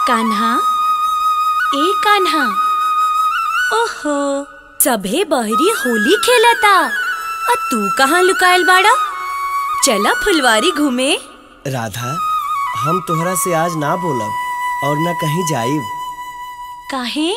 कान्हा ए कान्हा ओहो सभे बहरी होली खेलता आ तू कहाँ लुकायल बाड़ा चला फुलवारी घूमे राधा हम तोहरा से आज ना बोलब और न कहीं जाइब काहे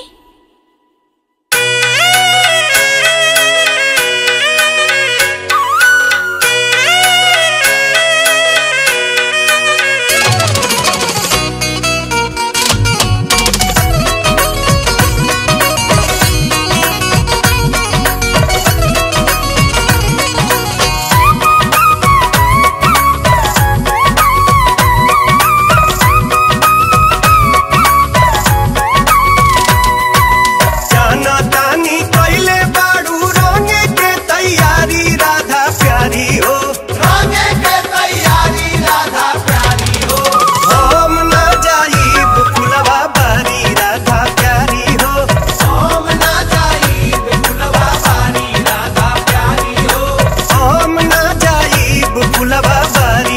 जाना तानी कइले बाड़ू रंगे के तैयारी राधा प्यारी हो रंगे के तैयारी राधा प्यारी हो हम ना जाइब फुलवा बारी राधा प्यारी हो हम ना जाई फुलवा बारी राधा प्यारी हो हम ना जाइब फुलवा बारी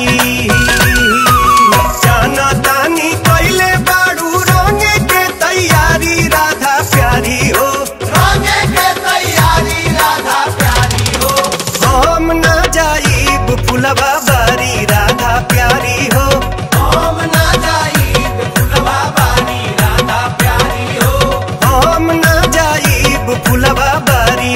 जाना तानी कइले बाड़ू रंगे के तैयारी राधा प्यारी हो रंगे के तैयारी राधा प्यारी हो हम ना जाइब फुलवा बारी राधा प्यारी हो हम ना जाई फुलवा बारी राधा प्यारी हो हम ना जाइब फुलवा बारी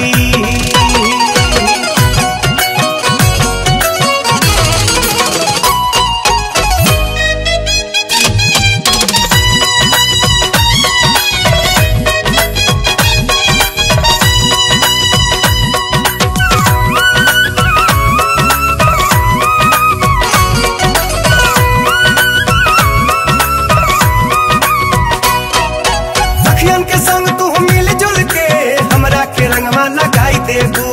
सखियन के संग तू मिल जुल के हमरा के रंगवा लगाई देबू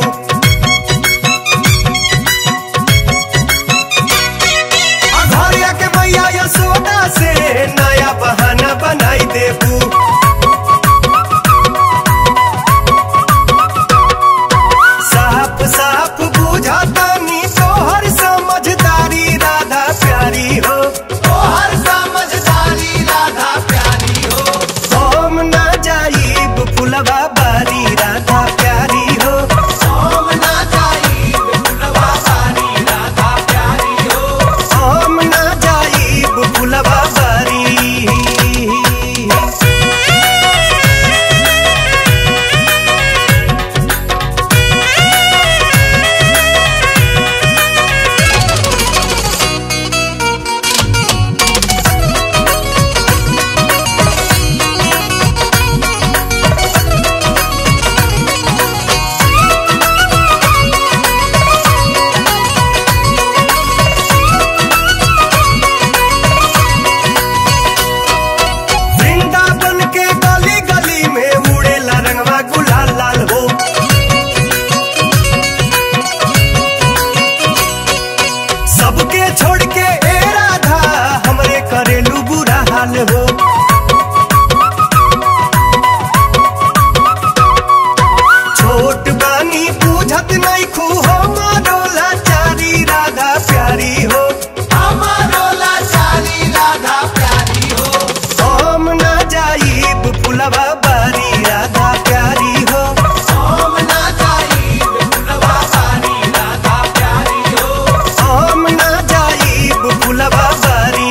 आ घरिया के मैया यशोदा से नया बहाना बनाई देबू साफ साफ बुझातानी तोहर समझदारी राधा प्यारी हो तोहर समझदारी राधा प्यारी हो हम ना जाइब फुलवा बारी राधा प्यारी हो हम ना जाई फुलवा बारी राधा प्यारी हो हम ना जाइब फुलवा बारी वृंदावन के गली गली में उड़ेला रंगवा गुलाल लाल हो सबके छोड़ के ए राधा हमरे करेलू बुरा हाल हो छोट बानी पूछत नहीं खू हमारो लाचारी राधा प्यारी हो हमारो लाचारी राधा प्यारी हो हम ना जाइब फुलवा बारी राधा प्यारी हो हम ना जाई फुलवा बारी राधा प्यारी हो हम ना जाइब फुलवा बारी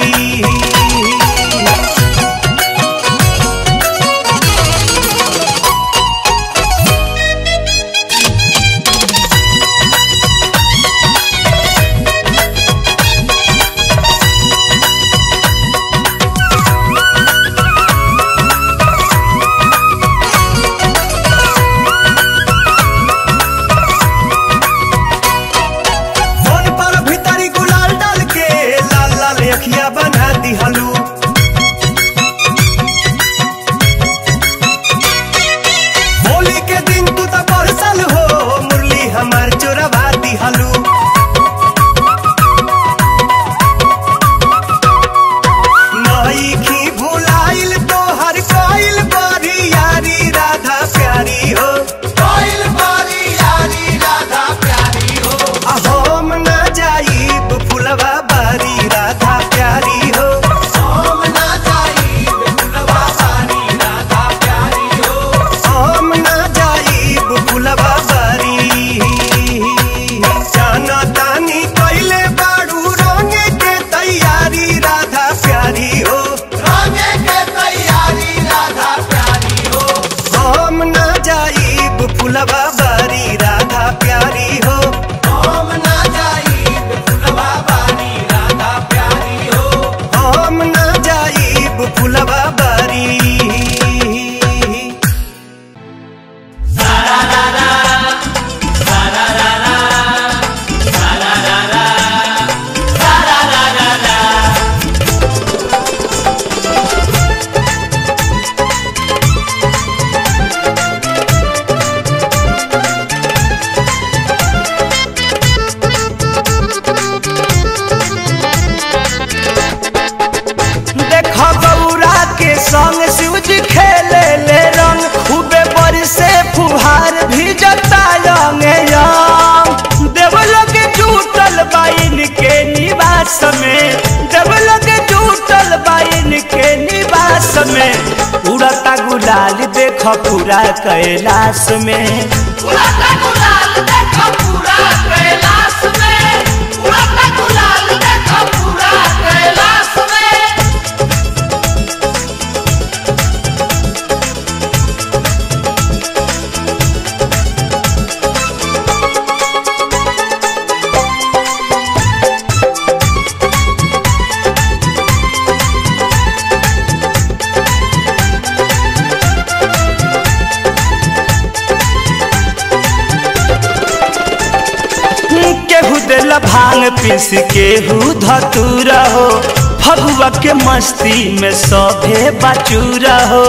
फोन पर भीतरी गुलाल डाल के लाल लाल अखिया बना दिहलू होली के दिन तू तो बरसल हो मुरली हमार चोरवा दिहलू नई खी भुलाइल तो हर कोइल बारी यारी राधा प्यारी हो कोइल बारी यारी राधा प्यारी हो हम ना जाइब फुलवा बारी राधा प्यारी हो हम ना जाई अब फुलवा बारी देख गौरा के संग शिवजी खेले ले रंग खूबे बरसे फुहार भी जता यंग यंग देवलोक जुटल बाइन के निवास में देवलोक जुटल बाइन के निवास में उड़ता गुलाल देख पूरा कैलाश में उड़ता गुलाल देखो पूरा कैलाश में उड़ता गुलाल देखो पूरा कैलाश में केहू दिल भांग पीस केहू धतूरा हो फगुआ के मस्ती में सभे बचूरा हो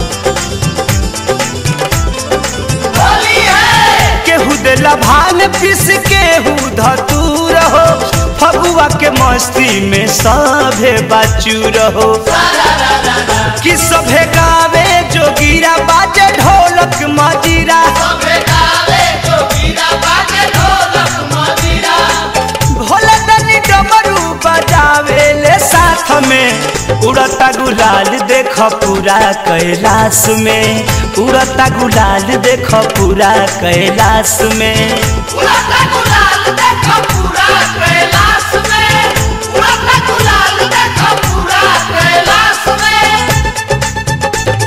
होली है केहू दिल भांग पीस केहू धतूरा हो फगुआ के मस्ती में सभे बचूर हो कि सभे गावे जोगीरा बाजे ढोलक मजीरा सबे गावे जोगीरा बाजे ढोलक मजीरा भोला दनी डमरू बजावे ले साथ में उड़ता गुलाल देख पूरा कैलाश में उड़ता गुलाल देख पूरा कैलाश में उड़ता गुलाल देखो पूरा कैलाश में उड़ता गुलाल देखो पूरा कैलाश में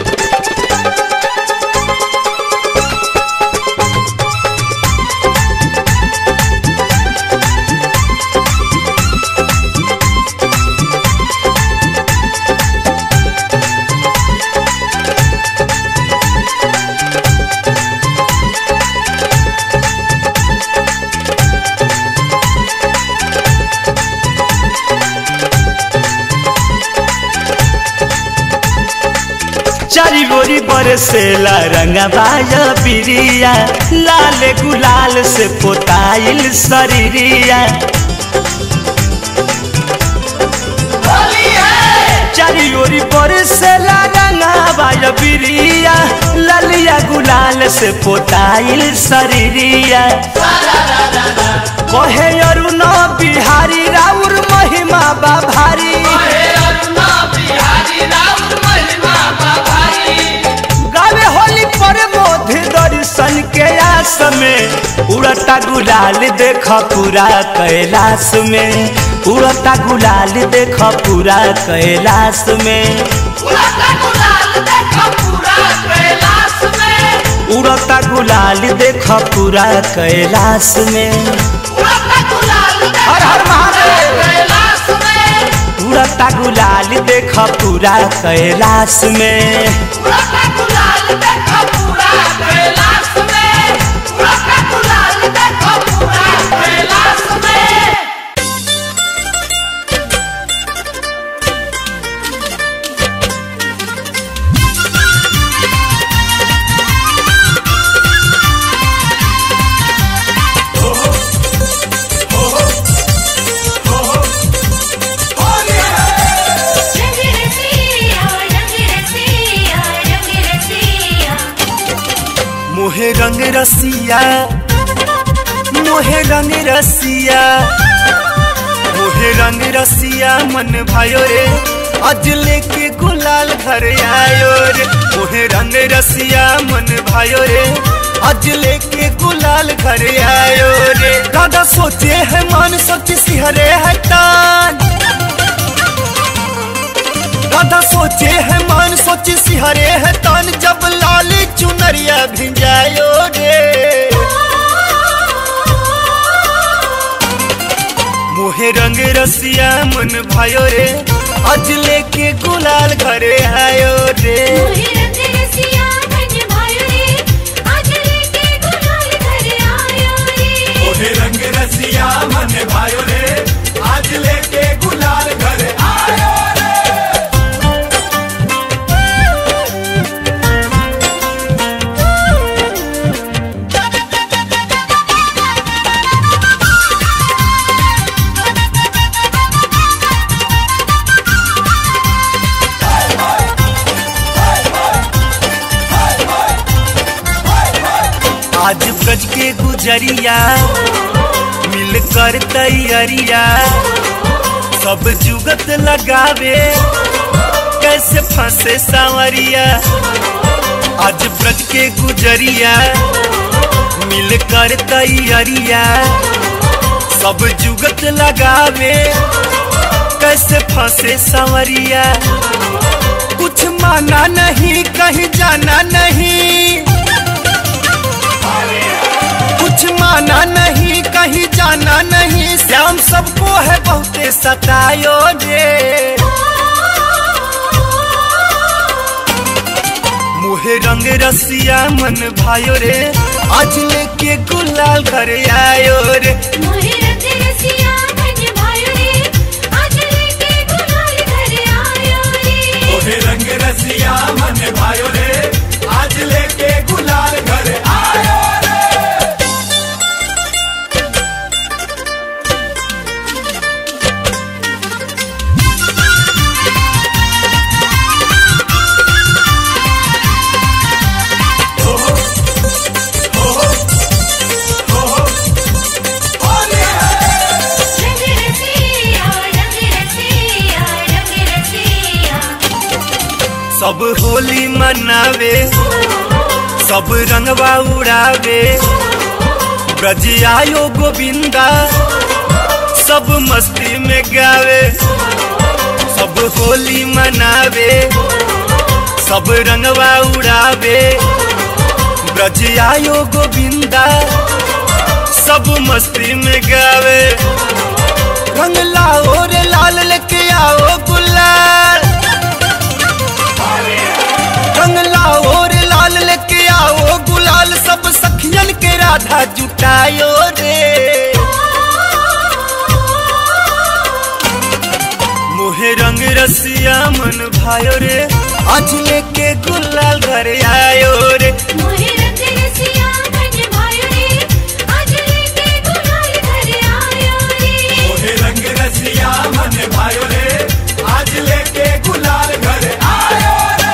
चारी गोरी बरसेला रंगबाया बिरिया लाल गुलाल से पोताइल शरीरिया होली है चारी ओरी बरसेला रंगबाया बिरिया ललिया गुलाल से पोताइल शरीरिया कहे अरुण बिहारी राउर महिमा बा भारी हे अरुणा बिहारी राउत महिमा बाभाई गावे होली पर मोध दर्शन के आस में उड़ता गुलाल देख पूरा कैलाश में उड़ता गुलाल देख पूरा कैलाश में उड़ता गुलाल देखो पूरा कैलाश में उड़ता गुलाल देख पूरा कैलाश में उड़ता गुलाल देखो हर हर महादेव कैलाश में उड़ता गुलाल देख पूरा कैलाश में उड़ता गुलाल देखो पूरा कैलाश में उड़ता गुलाल देखो पूरा कैलाश में रंग रसिया रंग रसिया रंग रसिया मोहे रंग रसिया मोहे रंग रसिया मोहे रंग रसिया मन भायो रे आज लेके गुलाल घर आयो रे मोहे रंग रसिया मन भायो रे आज लेके गुलाल घर आयो रे दादा सोचे है मन सोच सिहरे है तान दादा सोचे है मन सोच सिहरे है तान जब लाल चुनरिया भिंजायो रे मोहे रंग रसिया मन भायो रे आज लेके गुलाल घर आज ब्रज के गुजरिया मिल कर तैयारिया सब जुगत लगावे कैसे फंसे सांवरिया आज ब्रज के गुजरिया मिल कर तैयारिया सब जुगत लगावे कैसे फंसे सांवरिया कुछ माना नहीं कहीं जाना नहीं कुछ माना नहीं कहीं जाना नहीं श्याम सबको है बहुते सतायो रे मुहे रंग रसिया मन भायो रे आज लेके गुलाल घर आयो रे मोहे रंग रसिया मन भायो रे आज लेके गुलाल घर आयो रे मोहे रंग रसिया मन भायो रे आज लेके गुलाल घर आयो रे रंग रसिया रंग रसिया रंग रसिया सब होली मनावे सब रंगवा उड़ावे ब्रज आयो गोविंदा सब मस्ती में गावे सब होली मनावे सब रंगवा उड़ावे ब्रज आयो गोविंदा सब मस्ती में गावे रंग लाओ रे लाल लेके आओ गुलाल रंग लाओ रे लाल लेके आओ गुलाल सब सखियन के राधा जुटायो रे मोहे रंग रसिया मन भायो रे आज लेके गुलाल घर आयो रे मोहे रंग रसिया मन भायो रे आज लेके गुलाल घर आयो रे मोहे रंग रसिया मन भायो रे आज लेके गुलाल घर आयो रे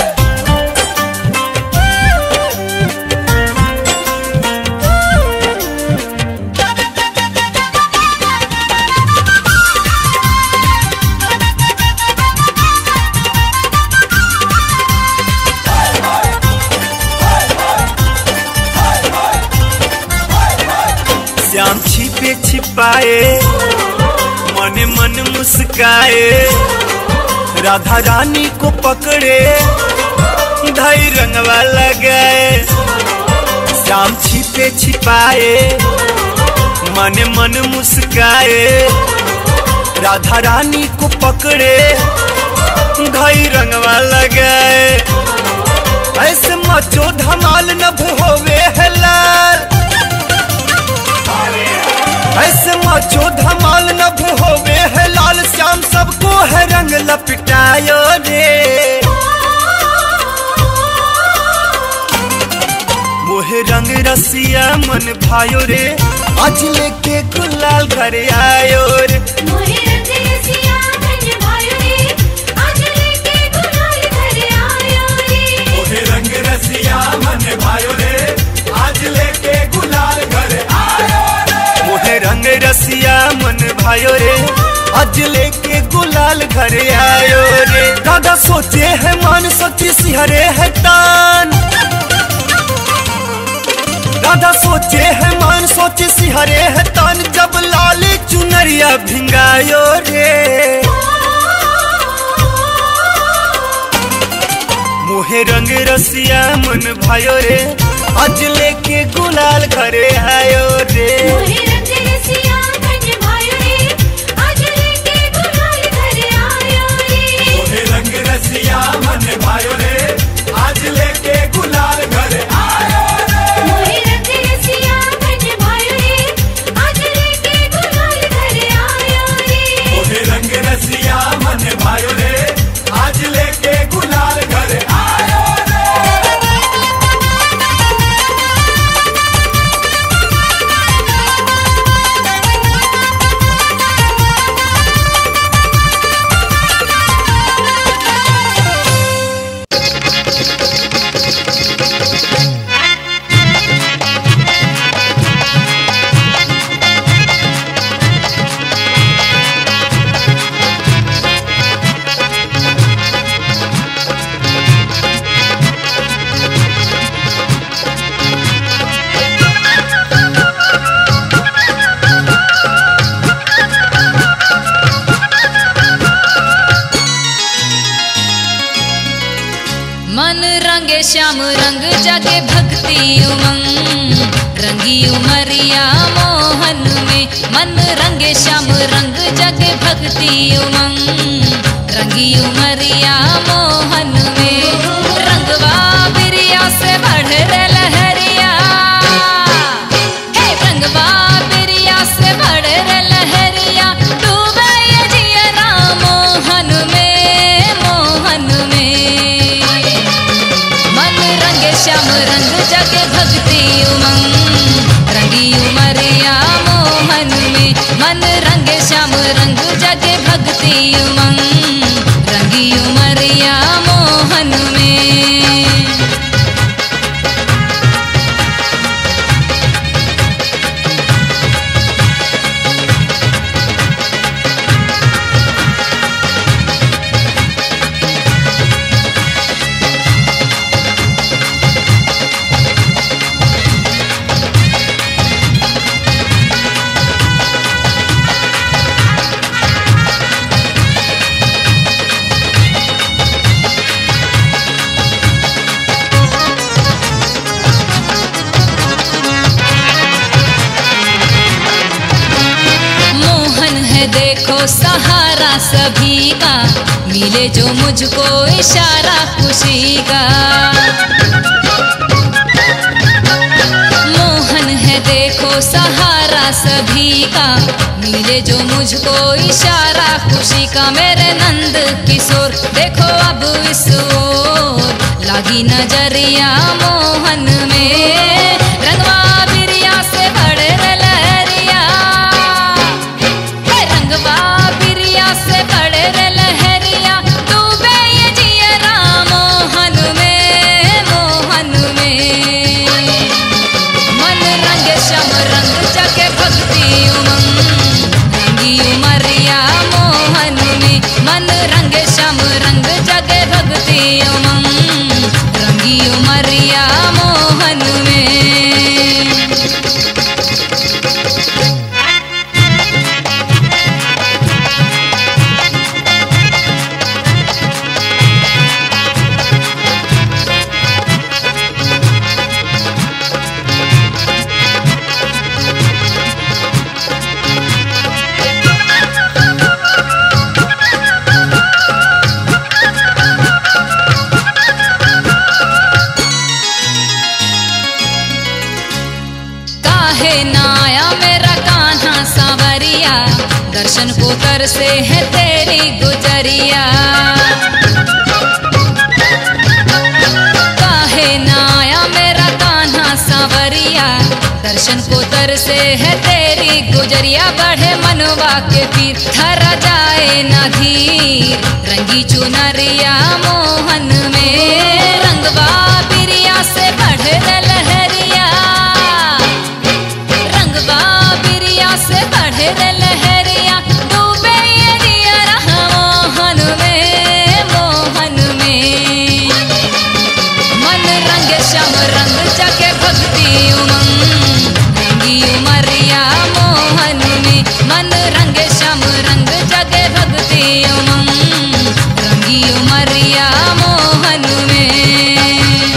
श्याम छिपे छिपाए मने मन मुस्काए राधा रानी को पकड़े धई रंगवा लगाए श्याम छिपे छिपाए मने मन मुस्काए राधा रानी को पकड़े धई रंगवा लगाए ऐसे मचो धमाल नभ होवे है लाल ऐसे मचो धमाल नभ होवे है लाल श्याम सबको है रंग लपटायो रे मोहे रंग रसिया मन भायो रे आज लेके गुलाल घर आयो रे मोहे रंग रसिया मन भायो रे आज लेके गुलाल घर आयो रे मोहे रंग रसिया मन भायो रे आज लेके गुलाल घर आयो रे मोहे रंग रसिया मन भायो रे आज लेके गुलाल घर आयो रे दादा सोचे है मन सोची सिहरे है तान दादा सोचे है मन सोचे सिहरे है तान जब लाल चुनरिया भिंगायो रे मोहे रंग रसिया मन भायो रे आज लेके गुलाल घरे आयो रे मोहे रंग रसिया मन भायो रे आज लेके गुलाल घर आयो रे मोहे रंग रसिया मन भायो रे आज लेके गुलाल घर आयो रे मोहे रंग रसिया मन भायो रे आज लेके गुलाल घर आयो रे मोहे रंग रसिया मन भायो रे आज लेके गुलाल घर आयो रे रंग मन रंगे श्याम रंग जगे भक्ति उमंग रंगी उमरिया मोहन में मन रंगे श्याम रंग जगे भक्ति उमंग रंगी उमरिया मोहन में रंगवा बिरिया से बढ़ रे लहरिया हे रंगवा बिरिया से बढ़ रे लहरिया डूबे ये जियरा मोहन में मोहन में मन रंगे श्याम रंग जगे भक्ति उमंग रंगी उमरिया मोहन में मन रंगे श्याम रंग जगे भक्ति उमंग रंगी उमरिया मोहन में मोहन है देखो सहारा सभी का मिले जो मुझको इशारा खुशी का मोहन है देखो सहारा सभी का मिले जो मुझको इशारा खुशी का मेरे नंद किशोर देखो अब इस ओर लागी नजरिया मोहन में रंगवा बिरिया से बड़े रे लहरिया हे रंगवा बिरिया से बड़े रे लहरिया डूबे ये जियरा मोहन में मोहन में मन रंग श्याम रंग जगे भक्ति उमंग रंगी उमरिया मोहन में मन रंग श्याम रंग जगे भक्ति उमंग रंगी उमरिया मोहन में काहे नाया मेरा कान्हा सांवरिया दर्शन को तर से है तेरी गुजरिया काहे नाया मेरा कान्हा सांवरिया दर्शन को तर से है तेरी गुजरिया बढ़े मनवा के पीर थरा जाए ना धीर रंगी चुनरिया मोहन में रंगवा बिरिया से बढ़े रे लहरिया रंगवा बिरिया से बढ़े रे लहरिया डूबे ये दिया मोहन में मोहन में मन रंग श्याम रंग जगे भक्ति उमंग रंगी उमरिया मोहन में मन रंग श्याम रंग जगे भक्ति उमंग रंगी उमरिया मोहन में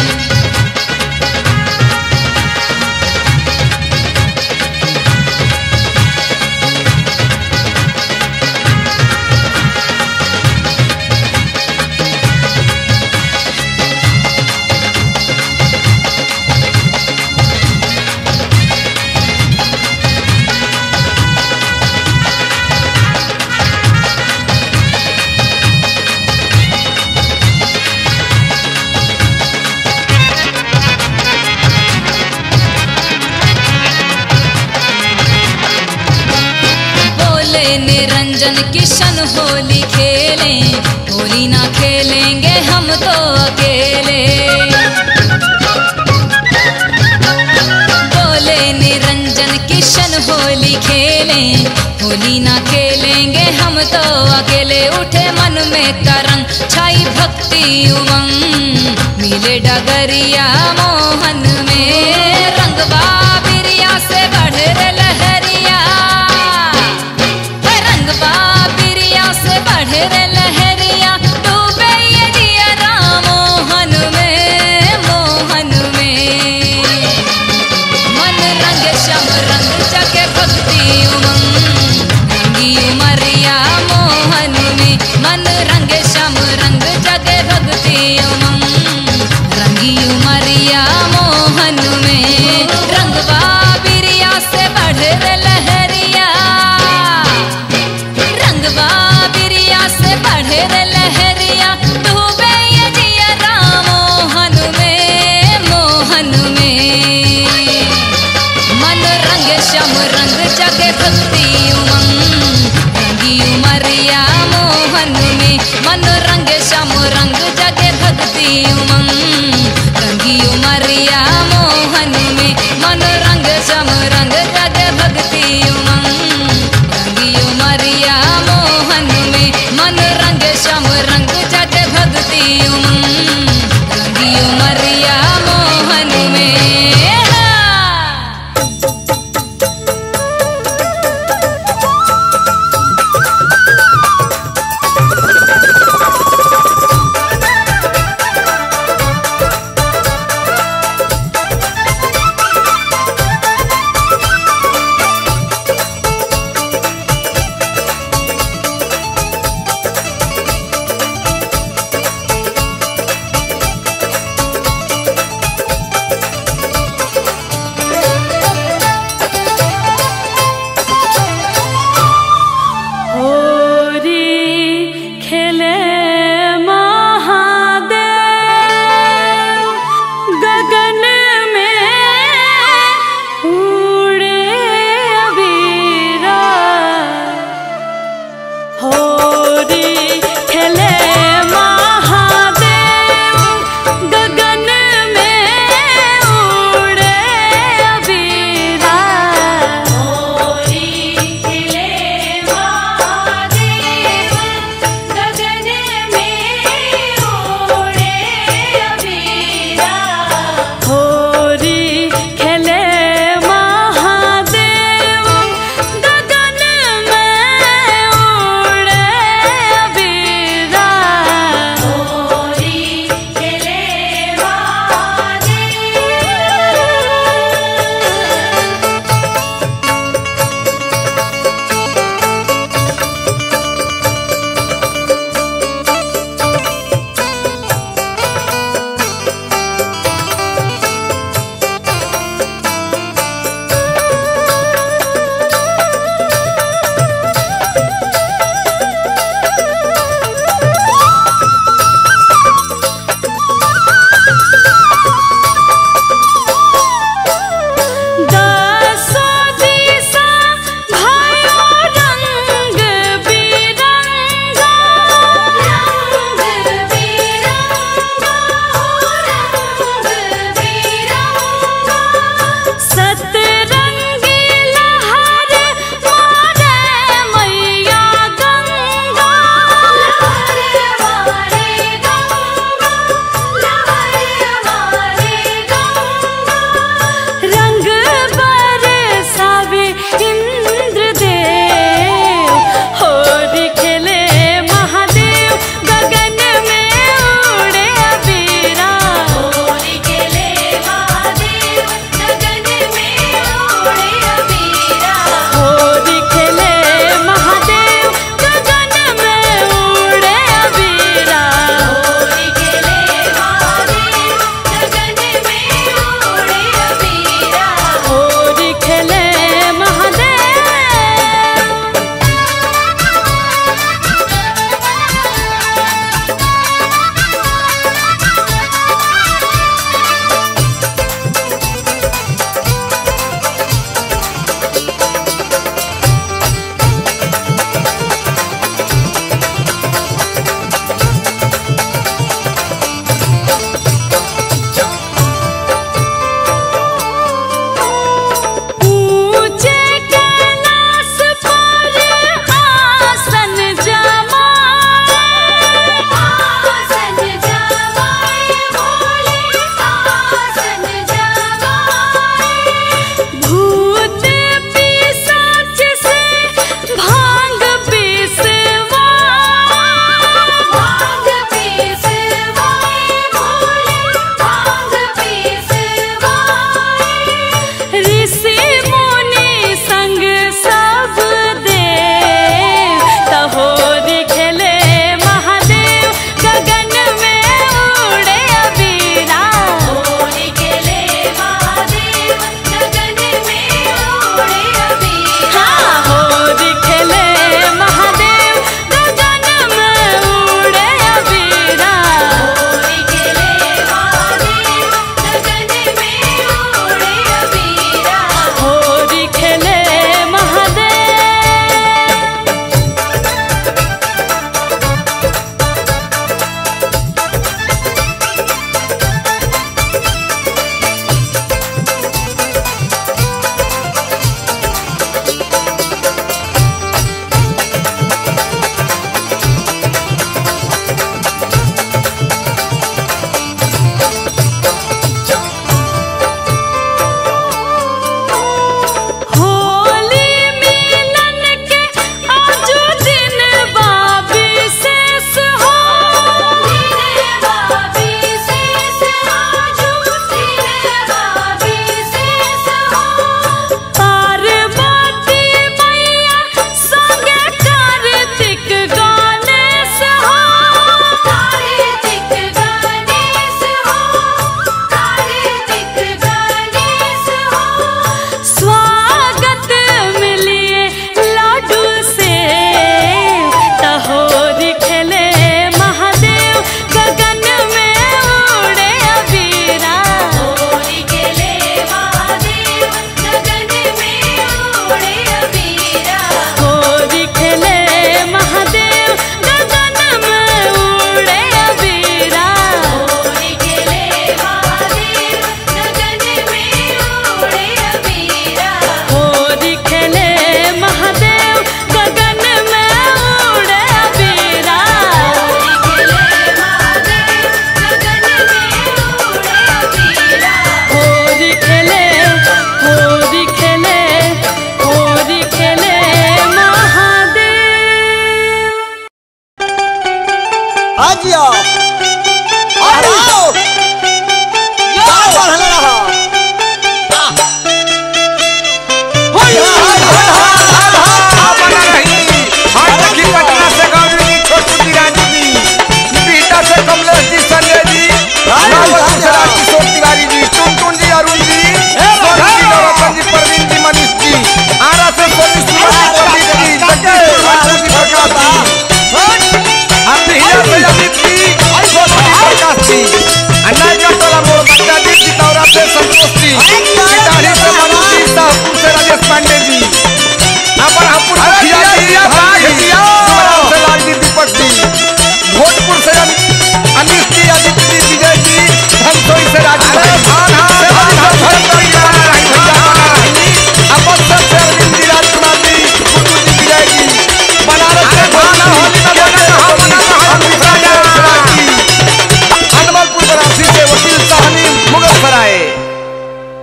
बोले निरंजन किशन होली खेले होली ना खेलेंगे हम तो अकेले बोले निरंजन किशन होली खेले होली ना खेलेंगे हम तो अकेले उठे मन में करंग छाई भक्ति उमंग मिले डगरिया मोहन में रंगवा बिरिया से बढ़ रे लहरिया रंगवा बिरिया से बढ़े रे लहरिया डूबे ये जिया मोहन में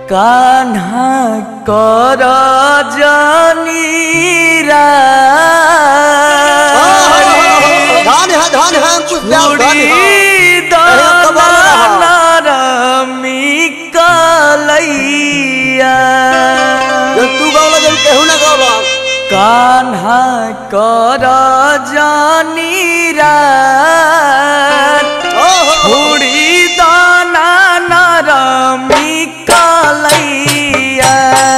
कान्हा कर जानीरा धान है धान है कुछ प्यार धान है कलैया जब तू गावला जब केहू ना गावला कान्हा कर जानीरा हुड़ी दाना नरमी कलैया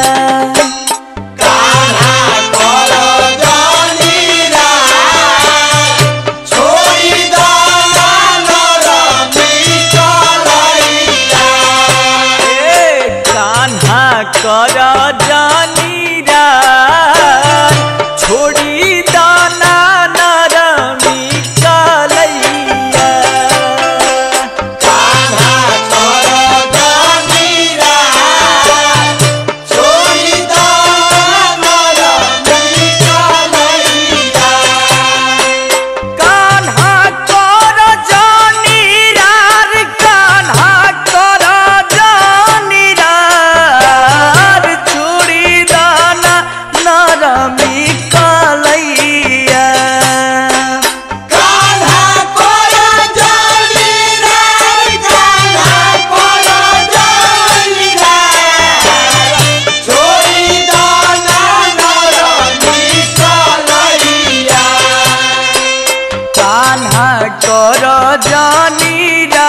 ए कान्हा कर जानीरा छोड़ी दाना नरमी कलैया कान्हा कर जानीरा रे कान्हा कर जानीरा रे छोड़ी दाना नरमी कलैया कान्हा कर जानीरा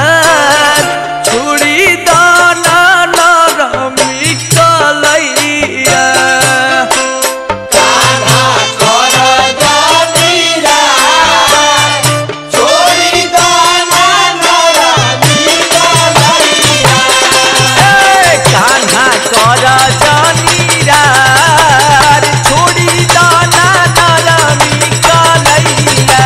छुड़ी दाना नरमी कलैया ए, कान्हा कर जानीरा छोड़ी दाना नरमी कलैया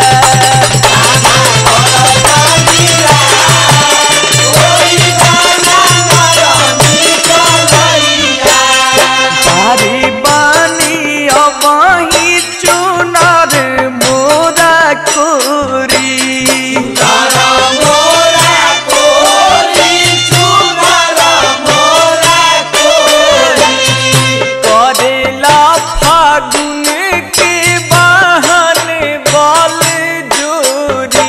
बारी बानी अबही चुनर मोरा कोरी करेला फागुन के बहन बल जोरी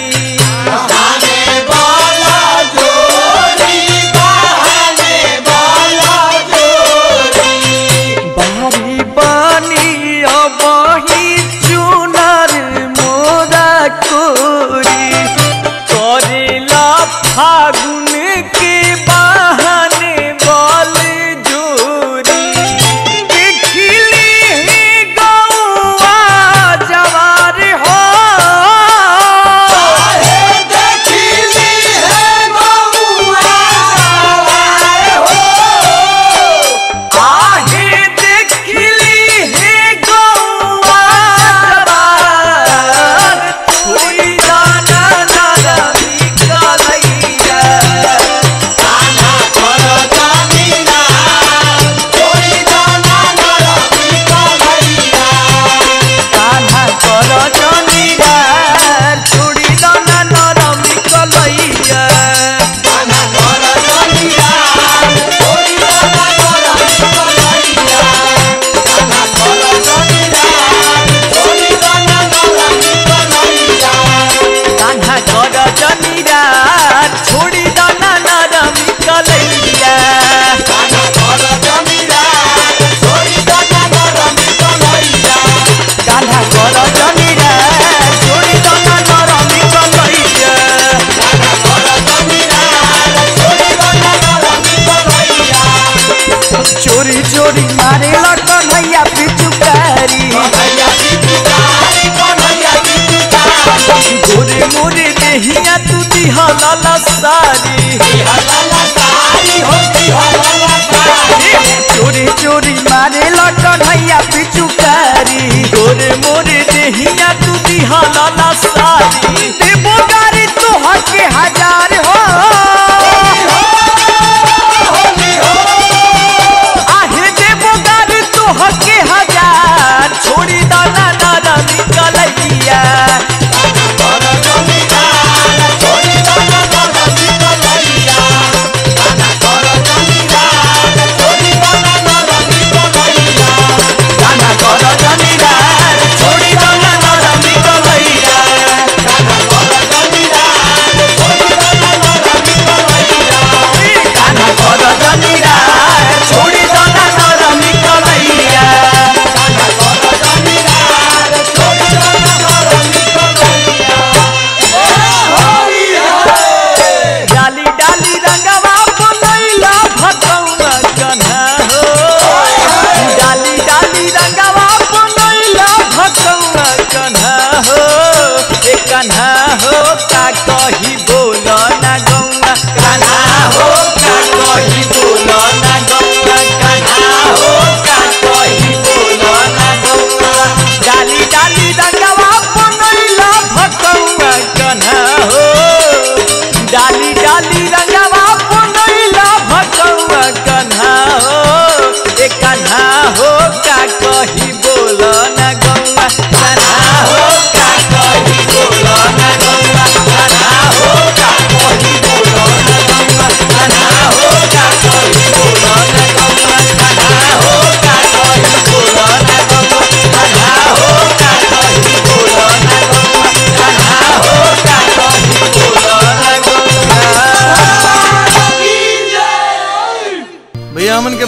बारी बानी अबही चुनर मोरा कोरी करेला फागुन के बहन बल जोरी देखिली ही गौआ जवार हो आहे देखिली हे गौआ जवार छोड़ी दाना दाना निकलैया कान्हा कर जनीरा छोड़ी दाना नरम निकलैया कान्हा कर जनीरा छोड़ी दाना नरम निकलैया कान्हा कर जनीरा छोड़ी दाना नरम निकलैया चोरी चोरी मारे लटन भैया पिचुकारी गोरे मोरे देहिया तू दिहला सारी चोरी चोरी मारे लटन भैया पिचुकारी गोरे मोरे देहिया तू दिहला सारी देबो गारी तो हके हजार हो आहे देबो गारी तो हके हजार छोड़ी दाना दाना निकलैया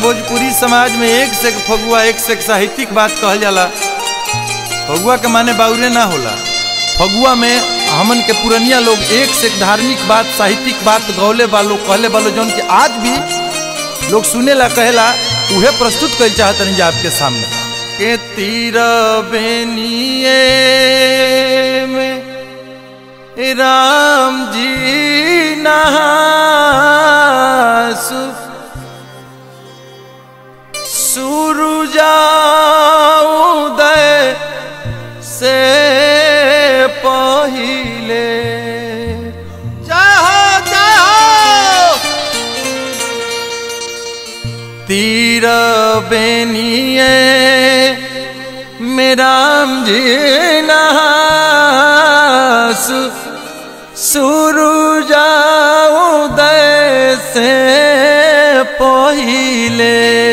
भोजपुरी समाज में एक से एक फगुआ एक से एक साहित्यिक बात कहल जाला फगुआ के माने बाउरे ना होला फगुआ में हमन के पुरनिया लोग एक से एक धार्मिक बात साहित्यिक बात गौले वालो कहले वालो जौन कि आज भी लोग सुने ला कहेला उहे प्रस्तुत कर चाहतनी जा आपके सामने के तीर बेनिए में राम जी नहा सूरुजा उदय से पहिले जाओ जाओ तीर बेनिए मेराम जी नहास सूरुजा उदय से पहिले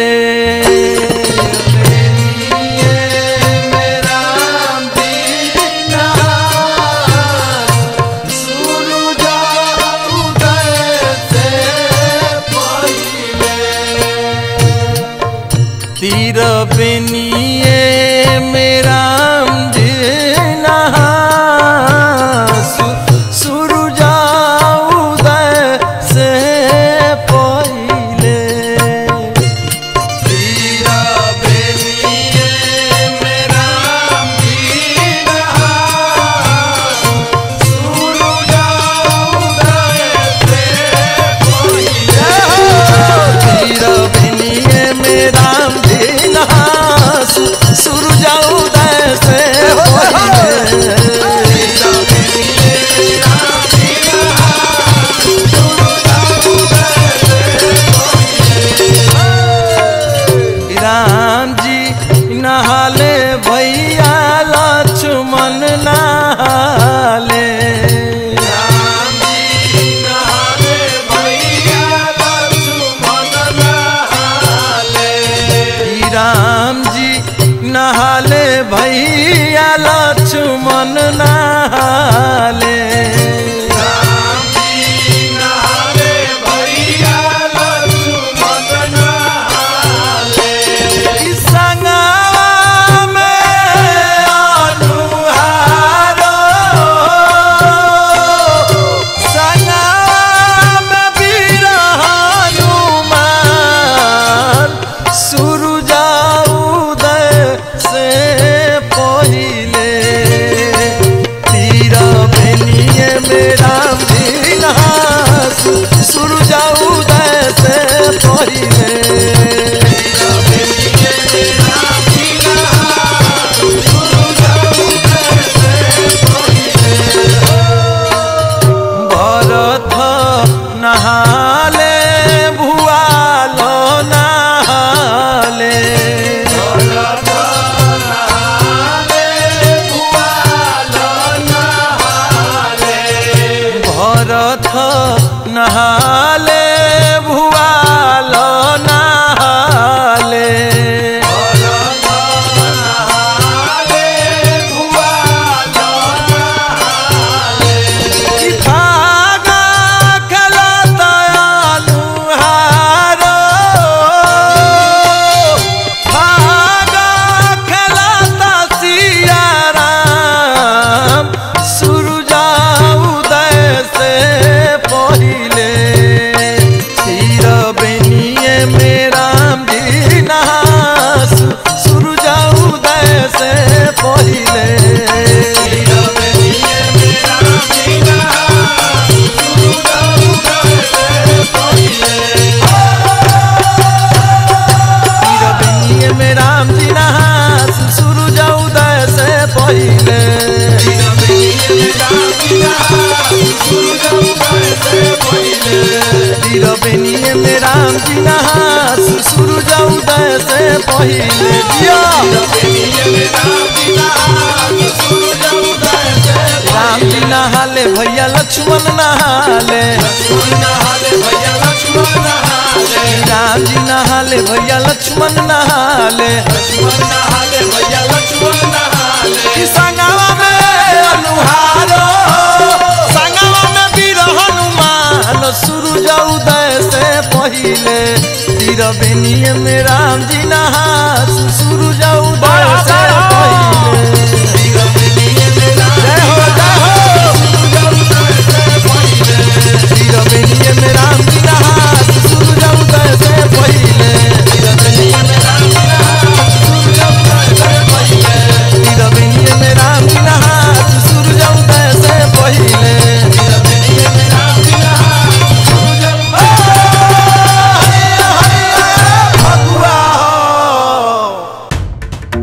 तीर बेनिए मेरा सुरुजा उदय से पहिले तीर बेनिए मेरा सुरुजा उदय से तीर बेनिए मेरा सूरजा उदय से राम जी नहाले भैया लक्ष्मण नहाले राम जी नहाले भैया लक्ष्मण नहाले राम जी नहाले भैया लक्ष्मण नहाले राम जी नहाले भैया लक्ष्मण नहाले संगवा में अनुहारो संगवा में वीर हनुमान सूरुजा उदय से पहिले तीर बेनिए में राम जी नहास सूरुजा उदय से पहिले भरत नहाले भुआल नहाले भरत नहाले भुआल नहाले भागा खेलत अनुहारो भागा खेलत सिया राम सूरुजा उदय से पहिले तीर बेनिए में राम जी नहास सूरुजा उदय से पहिले तीर बेनिए में राम जी तीर बेनिए में राम जी नहास सूरज उदय से पहिले तीर बेनिए में राम जी नहास सूरज उदय से पहिले जिया राम जी नहाले भैया लक्ष्मण नहाले राम जी नहाले भैया लक्ष्मण नहाले कि संगवा में अनुहारो संगवा में वीर हनुमान सूरज उदय से पहिले तीर रबेनिए में राम जी नहा सुरु जाऊ से पहिले जय हो जय हो रबेनिए में राम जी नहा सुरु जाऊ से पहिले रबेनिए में राम जी नहा सुरु जाऊ से पहिले रबेनिए में राम जी नहा सुरु जाऊ से पहिले रबेनिए में राम जी नहा सुरु जाऊ फगुआ हो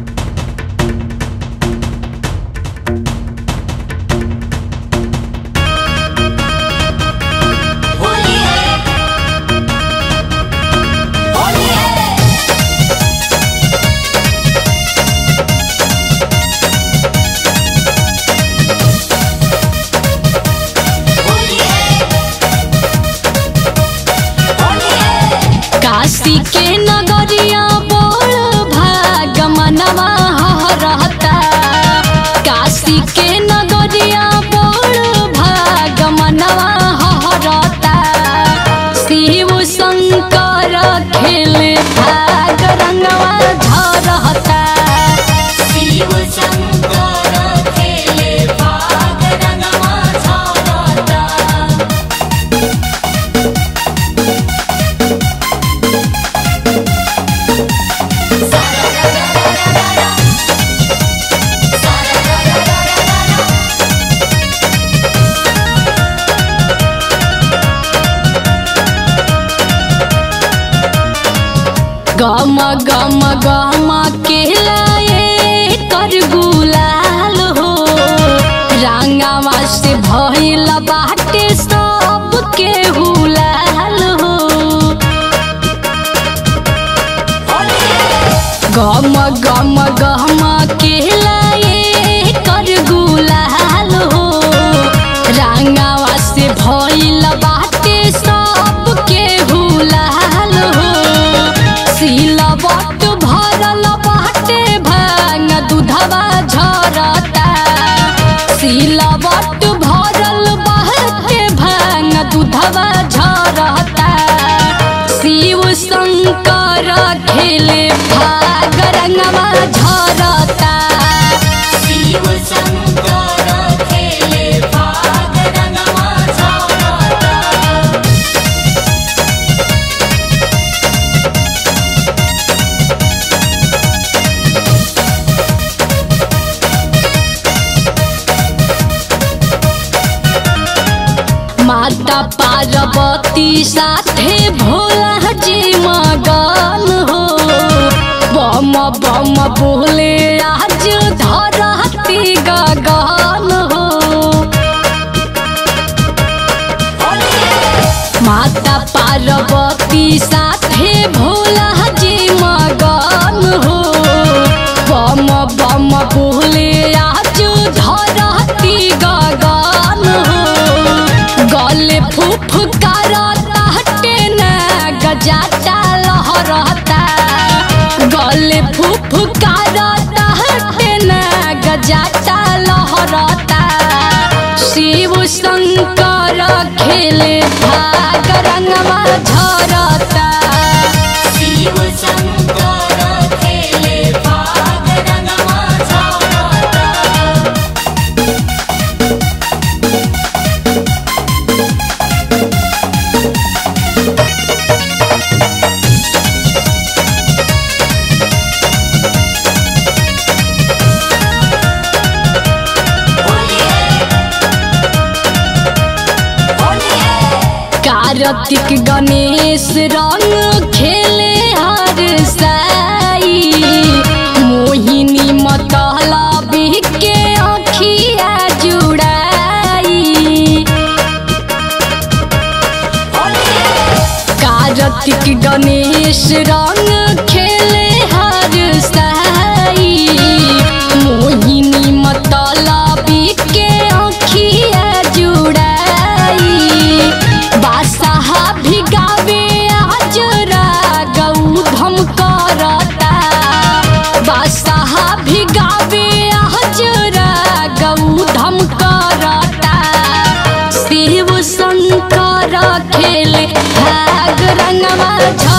काशी के नगरिया बोल भाग मनवा रहता काशी के नगरिया बोल भाग मनवा रहता शिव शंकर खेले भाग रंगवा झरता शिव शंकर खेले भाग रंगवा झरता गम गम गम के लाए कर गुलाल हो रंगावा से भइल बाटे सब के हुलाल हो गम गम गम के लाए कर गुलाल हो रंगावा से भइल बाटे सब के हुलाल हो सिलवट भरल बाटे भांग दूधवा झरता सिलवट भरल बाटे भांग दूधवा झरता शिव शंकर खेले भाग रंगवा झरता शिव शंकर खेले भाग रंगवा झरता माता पार्वती साथे भोला जी मगन हो बम बम बोले आज धरती गगन हो माता पार्वती साथे भोला जी मगन हो बम बम बोले आज धरती गगन हो गले फुफकारता हटे न गजाता लहरता गले फुफकारता हटे न गजाता लहरता शिव शंकर खेले भाग रंगवा झरता शिव शंकर खेले भाग रंगवा झरता कार्तिक गणेश रंग खेले हर साई मोहिनी मतला के अखिया जुड़ाई कार्तिक गणेश रंग खेले हर साई मोहिनी मतला के अखिया जुड़ाई बादशाह भिगावे आज गौधम करता बादशाह भिगावे आज गौधम करता शिव शंकर खेले भाग रंगवा झ